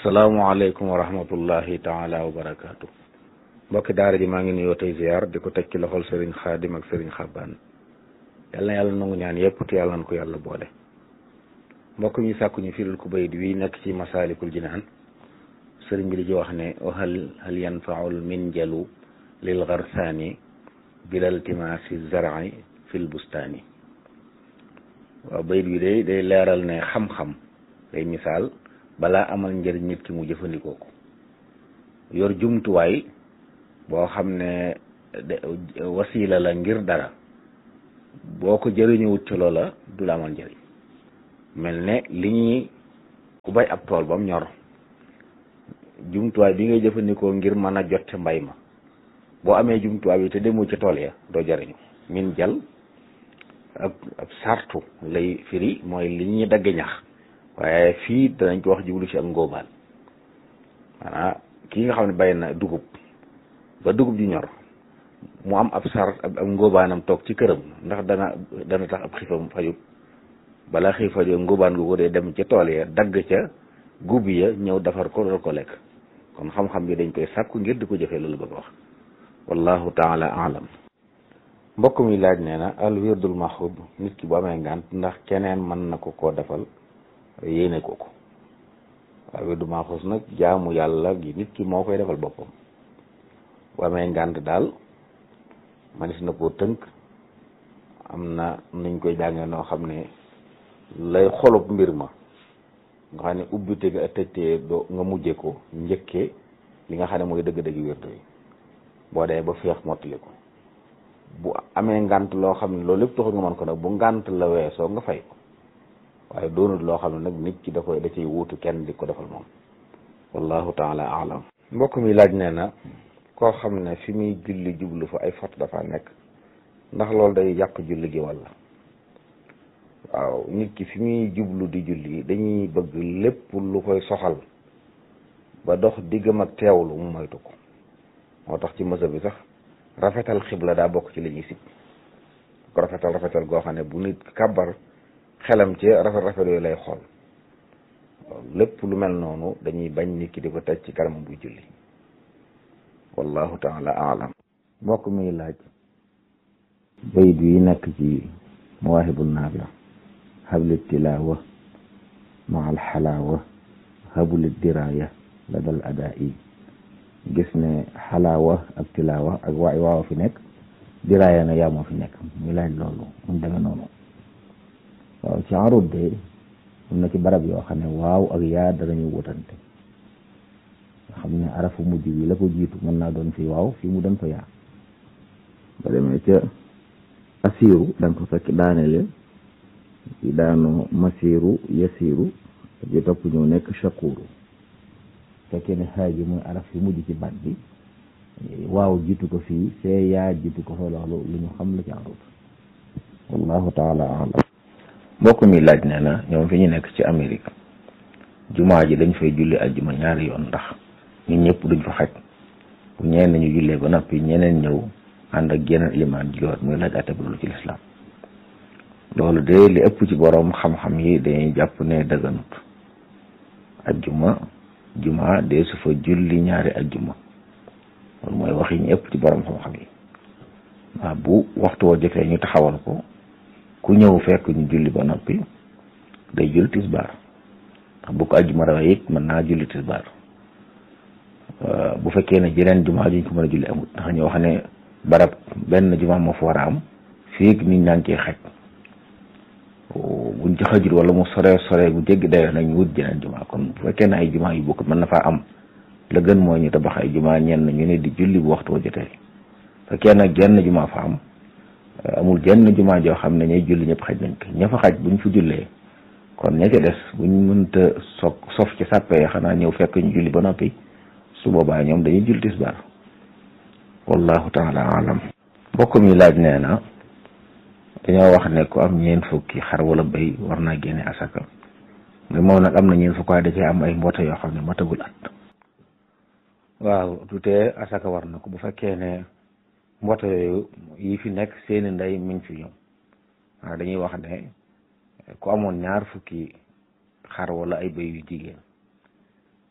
asalaamaaleykum wa rahmatullahi taala wa barakaatu mbokki daara ji maa ngi nuyoo tey ziar di ko teg ci loxol sëriñ xaadim ak sëriñ xabbaan yal na yàlla nangu ñaan yépp te yàlla na ko yàlla boole mbokk mi sàkku ñu firil ku bayit wi nekk ci masaalikul jinaan sëriñ bi di ci wax ne hal hal yanfaul minjalu lil garsaani bilal timaasi zar'i fil bustaani waaw bayit wi day day leeral ne xam-xam day misaal balaa amal njëriñ nit ki mu jëfandikoo ko yor jumtuwaay boo xam ne wasiila la ngir dara boo ko jëriñuwut ci loola du la amal njëriñ mel ne li ñuy ku bay ab tool ba mu ñor jumtuwaay bi ngay jëfandikoo ngir mën a jot mbay ma boo amee jumtuwaay bi te demoo ca tool ya doo jëriñu min jal ab ab sartu lay firi mooy li ñuy dagge ñax waaye fii danañ ko wax jublu ci ak ngóobaan maanaam kii nga xam ne bay na dugub ba dugub ji ñor mu am ab sar ab ngóobaanam toog ci këram ndax dana dana tax ab xiifam fajut balaa xiif fajut ngóobaan gu ko dee dem ca tool ya dagg ca gub ya ñëw defar ko doon ko lekk kon xam-xam bi dañ koy sàkku ngir di ko jëfee loolu bëgg wax wallahu taala alam mbokk mi laaj nee na al wirdul maxub nit ki bu amee ngànt ndax keneen mën na ko koo defal yéene ko ko waaw wirdu maxuus nag jaamu yàlla gi nit ki moo koy defal boppam bu amee ngànt daal manis na koo tënk am na nuñ koy jàngee noo xam ne lay xolub mbir ma nga xam ne ubbite ga tëjtee doo nga mujje ko njëkkee li nga xam ne mooy dëgg-dëgg wirdu yi boo dee ba féex mottali ko bu amee ngànt loo xam ne loolu lépp taxul nga mën ko nag bu ngànt la weesoo nga fay ko waaye doonul loo xam ne nag nit ki da koy da ciy wuutu kenn di ko defal moom wallahu taala alam mbokk mi laaj nee na koo xam ne fi muy julli jublu fa ay fot dafa nekk ndax loolu day yàq julli gi walla waaw nit ki fi muy jublu di julli dañuy bëgg lépp lu koy soxal ba dox diggam ak teewlu mu moytu ko moo tax ci mësa bi sax rafetal xibla daa bokk ci li ñuy sib ko rafetal rafetal goo xam ne bu nit kàbbar xelam ci rafet rafet yooyu lay xool lépp lu mel noonu dañuy bañ nit ki di ko teg ci kanam buy julli wallahu taala alam mbokk mi laaj bayit yi nekk ci mawaahibu naafi habli tilaawa ma al xalaawa habli diraaya la dal adaa yi gis ne xalaawa ak tilaawa ak waay waawa fi nekk diraaya na yaa moo fi nekk muy laaj loolu mu demee noonu waaw ci arut de am na ci barab yoo xam ne waaw ak yaa danañu wutante nga xam ne arafu mujj bi la ko jiitu mën naa doon fi waaw fii mu doon fa yaa ba demee ca asiiru da nga ko fekk daanele ci daanu masiiru yasiiru bi topp ñëw nekk shakuuru fekkee ne xaaji mooy araf fi mujj ci baat bi waaw jiitu ko fii fee yaa jiitu ko fa loolu lu ñu xam la ci arut wallahu taala alam mbokk mi laaj nee na ñoom fi ñu nekk ci Amérique jumaa ji dañ fay julli ajjuma ñaari yoon ndax ñun ñëpp duñ fa xaj bu ñeen ñu jullee ba noppi ñeneen ñëw ànd ak yeneen ilimaan jiwaat muy laaj atte loolu ci lislaam loolu de li ëpp ci boroom xam-xam yi dañuy jàpp ne dëgganut ajjuma juma de su fa julli ñaari ajjuma loolu mooy wax yi ñu ëpp ci boroom xam-xam yi waaw bu waxtu woo jotee ñu taxawal ko ku ñëw fekk ñu julli ba noppi day julli tisbaar ndax bu ko ajjuma rawee it mën naa julli tisbaar bu fekkee ne jeneen jumaa juñ ko mën a julli amut ndax ñoo xam ne barab benn jumaa moo fa war a am fii nit ñaa ngi ciy xaj buñ ci xajul wala mu sore sore bu jéggi dayoo nag ñu wut jeneen jumaa kon bu fekkee ne ay jumaa yu bokk mën na faa am la gën mooy ñu tabax ay jumaa ñenn ñu ne di julli bu waxtu wa jotee fekkee nag jenn jumaa fa am amul jenn jumaa joo xam ne ñay julli ñëpp xaj nañ ko ña fa xaj buñ fa jullee kon ña ca des buñ mënta soog sof ci sàppee xanaa ñëw fekk ñu julli ba noppi su boobaa ñoom dañuy julli tisbaar wallahu taala alam mbokk mi laaj nee na dañoo wax ne ku am ñeen fukki xar wala béy war naa génne asaka mais moom nag am na ñeen fukk waaye da cee am ay mboota yoo xam ne matagul at waaw tutee asaka war na ko bu fekkee ne mboota yooyu yi fi nekk seeni ndey mi ngi fi ñoom waaw dañuy wax ne ku amoon ñaar fukki xar wala ay bëy yu jigéen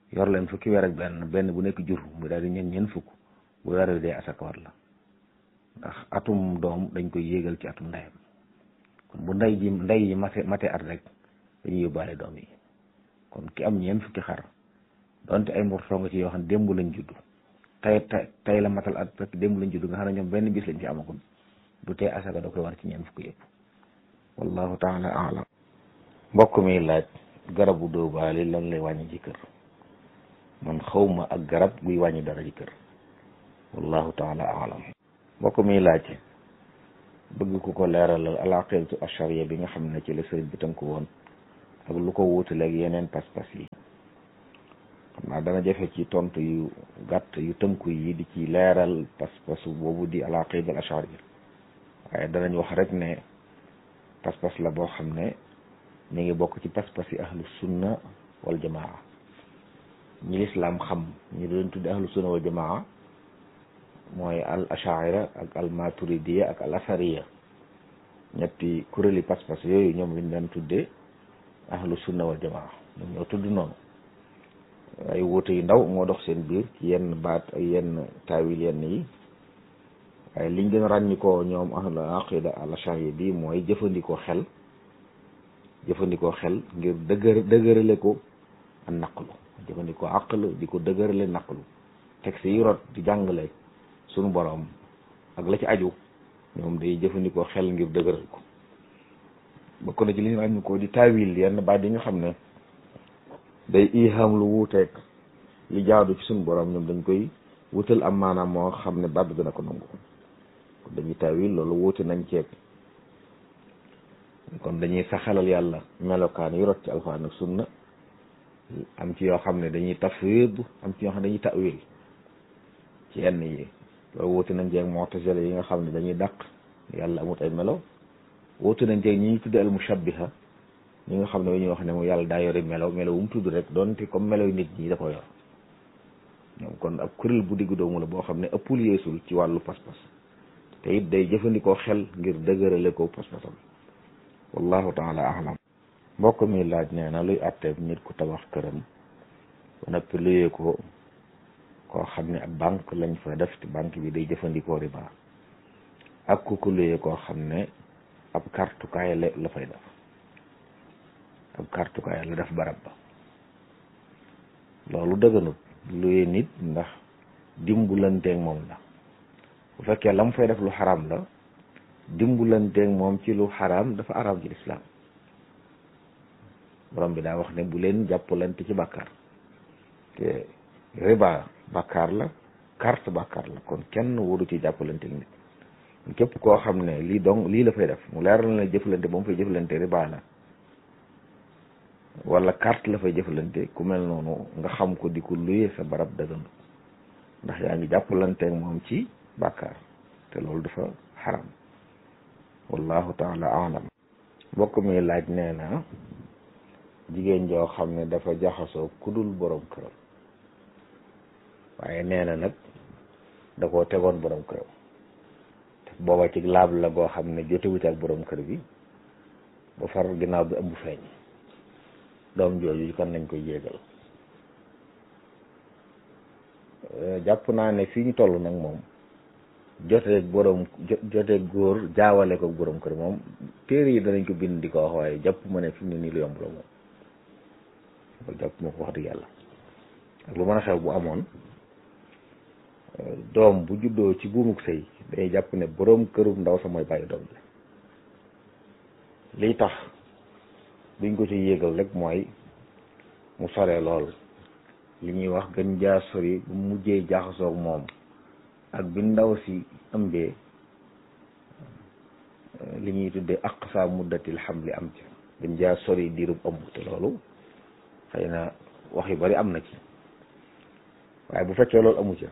yor leen fukki weer ak benn benn bu nekk jur mu daal di ñeen ñeen fukk bu weer wi dee asaka war la ndax atum doom dañ koy yéegal ci atum ndeyam kon bu ndey ji ndey yi mate mate at rek dañuy yóbbaale doom yi kon ki am ñeen fukki xar donte ay mbortoo nga ci yoo xam ne démb lañ judd tey tey la matal at fekk démb lañ judd nga xam ne ñoom benn bis lañ ci amagul du tee asaka da koy war ci ñeen fukki yëpp wallahu taala alam mbokk mi laaj garabu dóobaali lan lay wàññi ci kër man xawma ak garab guy wàññi dara ci kër wallahu taala alam mbokk mi laaj bëgg ku ko leeralal al aqidatu ashariya bi nga xam ne ci la sëriñ bi tënku woon ak lu ko wuutaleeg yeneen pas-pas yi xam naa dana jafe ci tontu yu gàtt yu tënku yi di ci leeral pas-pasu boobu di al aqida al ashariya waaye danañ wax rek ne pas-pas la boo xam ne ñu ngi bokk ci pas-pas yi ahlu sunna wal jamaa ñi lislaam xam ñu doon tudde ahlu sunna wal jamaa mooy al ashaira ak al maturidiya ak al asariya ñetti kuréeli pas-pas yooyu ñoom lañ daan tuddee ahlu sunna wal jamaa ñoom ñoo tudd noonu ay wuute yu ndaw moo dox seen biir ci yenn baat ay yenn taawil yenn yi waaye liñ gën a ràññikoo ñoom ahlu aqida al ashariya bi mooy jëfandikoo xel jëfandikoo xel ngir dëgër dëgërale ko ak naqlu jëfandikoo aql di ko dëgërale naqlu texte yi rot di jàngale sunu boroom ak la ci aju ñoom day jëfandikoo xel ngir dëgëral ko bokk na ci li ñu ràññi ko di taawil yenn baat yi nga xam ne day iham lu wuuteeg li jaadu ci sunu boroom ñoom dañ koy wutal am maanaam moo xam ne baat bi dina ko nangu dañuy taawil loolu wuute nañ ceeb kon dañuy saxalal yàlla melokaan yi rot ci alxuraan ak sunna am ci yoo xam ne dañuy tafwid am ci yoo xam ne dañuy tawil ci yenn yi loolu wuute nañ ceeg mu'tazila yi nga xam ne dañuy dàq yàlla amut ay melo wuute nañ ceeg ñi ñuy tudde al mushabbiha ñi nga xam ne ñuy wax ne mu yàlla daa yori melo melo wu mu tudd rek doonte comme melo yu nit ñi da ko yor ñoom kon ab kuréel bu diggu doomu la boo xam ne ëppul yeesul ci wàllu pas-pas te it day jëfandikoo xel ngir dëgërale ko pas-pasam wallahu taala alam mbokk mi laaj nee na luy àtteeb nit ku tabax këram ba noppi luyee ko koo xam ne ab banque lañ fa def te banque bi day jëfandikoo riba ak ku ko luyee koo xam ne ab kartukaay la la fay def ab kartukaay la def barab ba loolu dëgganut luyee nit ndax dimbulanteeg moom la bu fekkee la mu fay def lu xaram la dimbulanteeg moom ci lu xaraam dafa araam ci lislaam borom bi daa wax ne bu leen jàppalante ci bàkkaar te riba bàkkaar la carte bàkkaar la kon kenn waru ci jàppalanteeg nit képp koo xam ne lii dong lii la fay def mu leeral na jëflante ba mu fay jëflante riba la wala carte la fay jëflante ku mel noonu nga xam ko di ko luyee sa barab dëggandu ndax yaa ngi jàppalanteeg moom ci bàkkaar te loolu dafa xaram wallahu taala alam mbokk mi laaj nee na jigéen joo xam ne dafa jaxasoo kudul borom këram waaye nee na nag da koo tegoon borom këram te booba ci laab la goo xam ne jotewut ak borom kër bi ba far ginnaaw bi ëmb feeñ doom jooju kan nañ koy jégal jàpp naa ne fii ñu toll nag moom joteeg borom joteeg góor jaawale ko borom kër moom téere yi danañ ko bind di ko wax waaye jàpp ma ne fi mu ne nii lu yomb la moom loolu jàpp ma ko wax dëgg yàlla ak lu mën a xew bu amoon doom bu juddoo ci buumuk sëy dañuy jàpp ne borom këru ndaw sa mooy bàyyi doom bi liy tax duñ ko ci yéegal rek mooy mu sore lool li ñuy wax gën jaa sori bu mujjee jaaxasoog moom ak bi ndaw si ëmbee li ñuy tuddee aqsa muddatil xamli am ci gën jaa sori diirub ëmb te loolu xëy na wax yu bari am na ci waaye bu fekkee loolu amu ca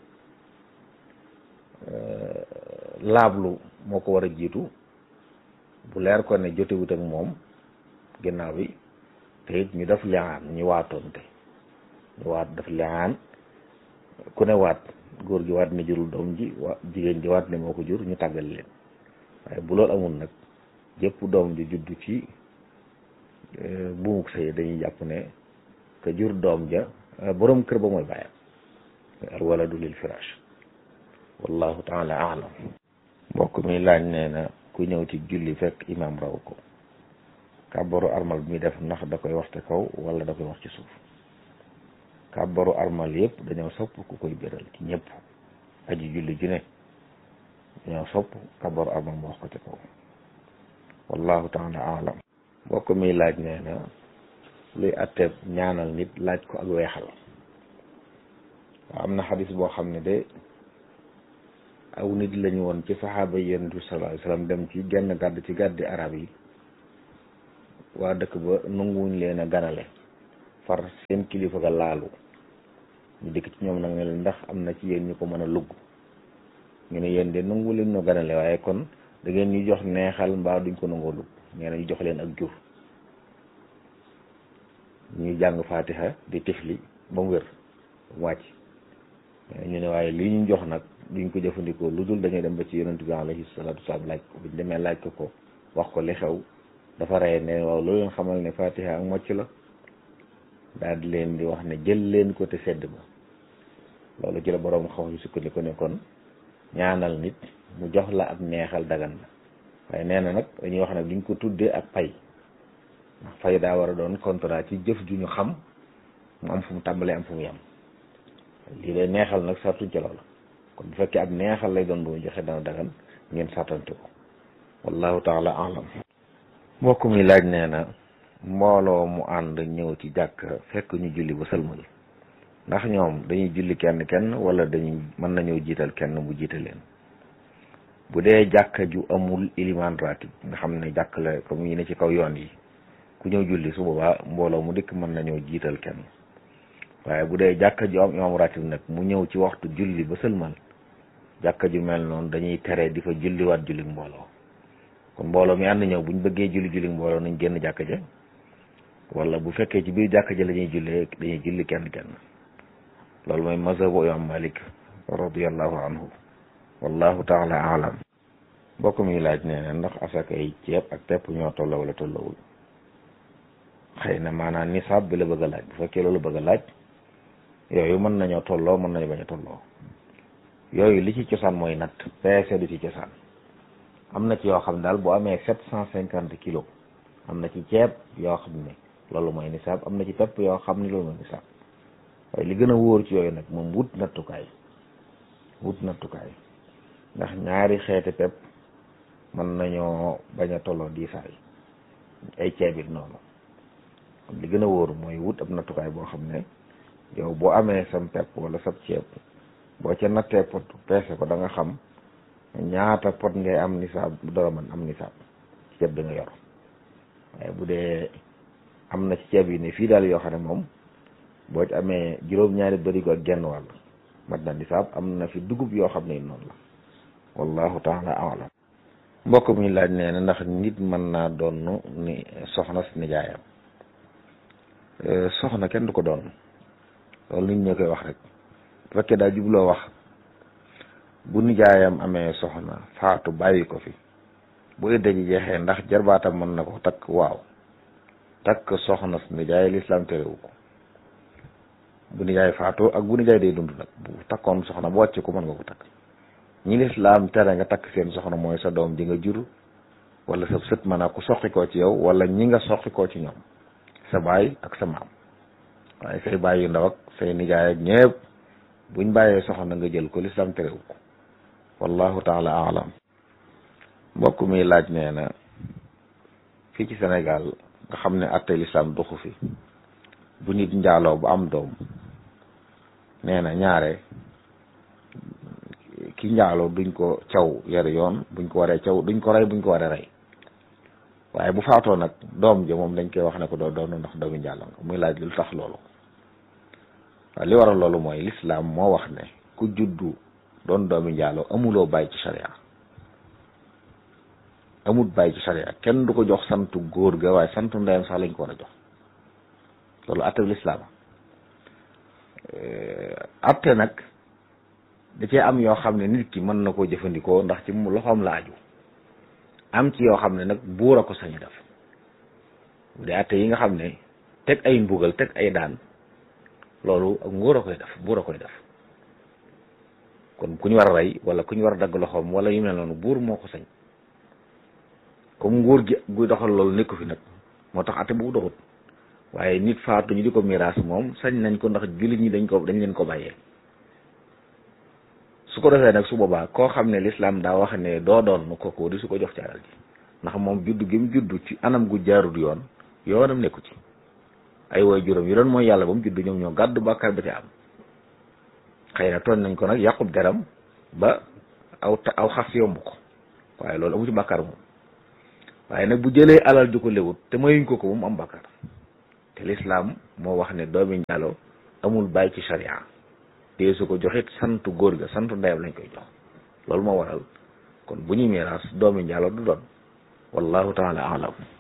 laablu moo ko war a jiitu bu leer ko ne jotewut ak moom ginnaaw bi te it ñu def liaan ñu waatoonte ñu waat def liaan ku ne waat góor gi waat ne jurul doom ji wa jigéen ji waat ne moo ko jur ñu tàggal leen waaye bu loolu amul nag jëpp doom ji juddu ci buumuk sëy dañuy jàpp ne que jur doom ja borom kër ba mooy bàyyam al waladu lil firash wallahu taala alam mbokk mi laaj nee na ku ñëw ci julli fekk imam raw ko kàbbaru armal bi muy def ndax da koy wax te kaw wala da koy wax ci suuf kàbbaru armal yëpp dañoo sopp ku koy béral ci ñëpp aji julli ju ne dañoo sopp kàbbaru armal mu wax ko ci kaw wallahu taala alam mbokk mi laaj nee na luy atteeb ñaanal nit laaj ko ak weexal waaw am na xadis boo xam ne de aw nit lañu woon ci saxaaba yi yonent bi sallallahu alayhi wasallam dem ci genn gàdd ci gàddi arab yi waa dëkk ba nanguwuñ leen a ganale far seen kilifa ga laalu ñu dikk ci ñoom nag ne leen ndax am na ci yéen ñu ko mën a lugg ñu ne yéen de nangu leen no ganale waaye kon da ngeen ñu jox neexal mbaa duñ ko nangoo lugg nee na ñu jox leen ak jur ñuy jàng fatiha di tifli ba mu wér ba mu wàcc ñu ne waaye lii ñu jox nag duñ ko jëfandikoo lu dul dañuy dem ba ci yonent bi alayhi salaatu wasalaam laaj ko buñ demee laaj ko ko wax ko li xew dafa rey ne waaw loolu leen xamal ne fatiha ak mocc la daal di leen di wax ne jël leen ko te sedd ba loolu ci la boroom xaw yu sukkandiku ne kon ñaanal nit mu jox la ab neexal dagan la waaye nee na nag dañuy wax nag duñ ko tuddee ak pay ndax fay daa war a doon contrat ci jëf ju ñu xam mu am fu mu tàmbalee am fu mu yem lii lay neexal nag sartuñ ci loola kon bu fekkee ab neexal lay doon bu mu joxe dana dagan ngeen sartante ko wallahu taala alam mbokk mi laaj nee na mbooloo mu ànd ñëw ci jàkk fekk ñu julli ba sëlmal ndax ñoom dañuy julli kenn kenn wala dañuy mën nañoo jiital kenn bu jiite leen bu dee jàkka ju amul iliman ratib nga xam ne jàkk la comme yi ne ci kaw yoon yi ku ñëw julli su boobaa mbooloo mu dikk mën nañoo jiital kenn waaye bu dee jàkka ju am imam ratib nag mu ñëw ci waxtu julli ba sëlmal jàkka ju mel noonu dañuy tere di fa julliwaat julli mbooloo kon mbooloo mi ànd ñëw buñ bëggee julli julli mbooloo nañ génn jàkka ja wala bu fekkee ci biir jàkka ja la ñuy jullee dañuy julli kenn kenn loolu mooy mazhabu imam malik radiallahu anhu wallahu taala alam mbokk mi laaj nee na ndax asaka yi ceeb ak pepp ñoo tolloo wala tollowul xëy na maanaam nisaab bi la bëgg a laaj bu fekkee loolu bëgg a laaj yooyu mën nañoo tolloo mën nañu bañ a tolloo yooyu li ci cosaan mooy natt peese du ci cosaan am na ci yoo xam ne daal bu amee sept cent cinquante kilos am na ci ceeb yoo xam ne loolu mooy nisaab am na ci pepp yoo xam ne loolu mooy nisaab waaye li gën a wóor ci yooyu nag moom wut nattukaay wut nattukaay ndax ñaari xeeti pepp mën nañoo bañ a tolloo diisaay ay ceeb it noonu kon li gën a wóor mooy wut ab nattukaay boo xam ne yow boo amee sam pepp wala sab ceeb boo ca nattee pot peese ko da nga xam ñaata pot ngay am nisaab dara man am nisaab ci ceeb bi nga yor waaye bu dee am na ci ceeb yi ne fii daal yoo xam ne moom boo ci amee juróom-ñaari bërigo ak genn wàll mat na nisaab am na fi dugub yoo xam ne noonu la wallahu taala alam mbokk mi laaj nee na ndax nit mën naa doon ni soxna si nijaayam soxna kenn du ko doon loolu nit ñoo koy wax rek bu fekkee daa jubloo wax bu nijaayam amee soxna faatu bàyyi ko fi bu idda ji jeexee ndax jarbaatam mën na ko takk waaw takk soxna si nijaay lislaam terewu ko bu nijaay faatoo ak bu nijaay day dund nag bu takkoon soxna bu wàcc ko mën nga ko takk ñi lislaam tere nga takk seen soxna mooy sa doom ji nga jur wala sa sët mën a ko soqi koo ci yow wala ñi nga soqi koo ci ñoom sa baay ak sa maam waaye say baay yu ndaw ak say nijaay ak ñëpp buñ bàyyee soxna nga jël ko lislaam terewu ko wallahu taala alam mbokk mi laaj nee na fii ci Sénégal nga xam ne atte lislaam doxu fi bu nit njaaloo bu am doom nee na ñaare ki njaaloo duñ ko caw yar yoon buñ ko waree caw duñ ko rey buñ ko waree rey waaye bu faatoo nag doom ji moom dañ koy wax ne ko doo doon ndax doomi njaaloo nga muy laaj lu tax loolu waaw li waral loolu mooy lislaam moo wax ne ku juddu doon doomi njaaloo amuloo bàyyi ci sharia amut bàyyi ci sharia kenn du ko jox santu góor ga waaye santu ndeyam sax lañ ko war a jox loolu atte bi lislaam atte nag da cee am yoo xam ne nit ki mën na koo jëfandikoo ndax ci mu loxoom la aju am ci yoo xam ne nag buur a ko sañ def bu dee atte yi nga xam ne teg ay mbugal teg ay daan loolu ak nguur a koy def buur a koy def kon ku ñu war a rey wala ku ñu war a dagg loxoom wala yu mel noonu buur moo ko sañ comme nguur gi guy doxal loolu nekku fi nag moo tax ate bu doxut waaye nit faatu ñu di ko miraas moom sañ nañ ko ndax jullit ñi dañ ko dañ leen ko bàyyee su ko defee nag su boobaa koo xam ne lislaam daa wax ne doo doon nu kooku di su ko jox ci alal ji ndax moom juddu gi mu juddu ci anam gu jaarut yoon yoonam nekku ci ay woy juróom yi doon mooy yàlla ba mu juddu ñoom ñoo gàddu bàkkaar ba ci am xëy na tooñ nañ ko nag yàqub deram ba aw aw xas yomb ko waaye loolu amu ci bàkkaar moom waaye nag bu jëlee alal ju ko lewut te mayuñ ko ko moom am bàkkaar te lislaam moo wax ne doomi njaalo amul bàyyi ci sharia te su ko joxit santu góor ga santu ndeyam lañ koy jox loolu moo waral kon bu ñuy miraas doomi njaalo du doon wallahu taala alam